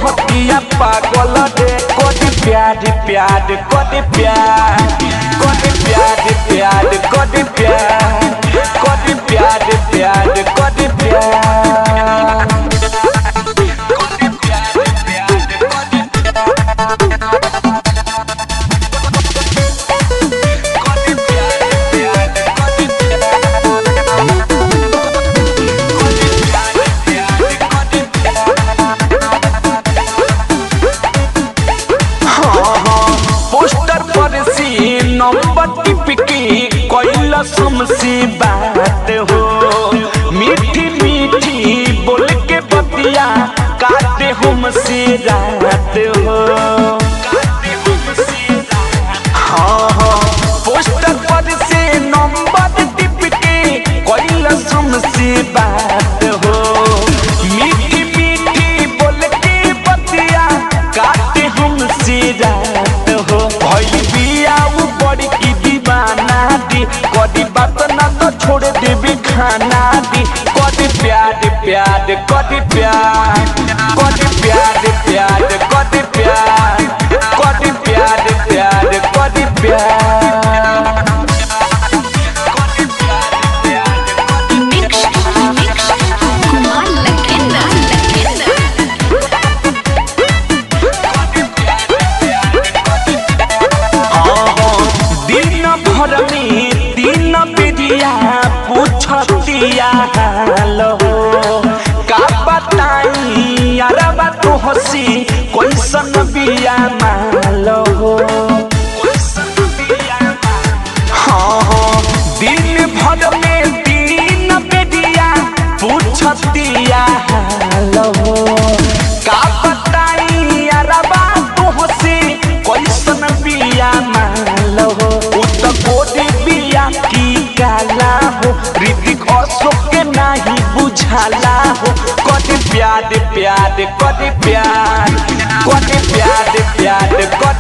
रहतिया पागल रे कदी प्यार प्यार कदी प्यार कदी प्यार प्यार कदी प्यार कदी प्यार प्यार कदी प्यार पोस्टर पर सी नंबर टिपकी कोइला समसी बात हो मीठी मीठी बोल के बतिया काटे हमसे रात हो हाँ हाँ पोस्टर पर से नंबर टिपकी कोइला समसी बात हो मीठी मीठी बोल के बतिया काटे हमसे रात हो भइल बिया उ बड़ी की दीवाना दी कदी बात ना तो छोड़ देबी खाना दी कदी प्यार प्यार कदी प्यार कदी प्यार प्यार कदी प्यार कदी प्यार प्यार कदी प्यार Mix, mix, Kumar Lakenda, Lakenda. दिन भर में तीन बेरिया पूछतिया हाल हो का बताई अरबा तो हसी कैसन बिया माल हो हाँ हाँ दिन भर में तीन बेरिया पूछतिया हाल हो का बताई अरबा तो हसी कैसन बिया माल हो उ त कोडी बिया की काला हो ऋतिक अशोक के नाही बुझाला हो कदी प्यार प्यार कदी प्यार कदी प्यार प्यार कदी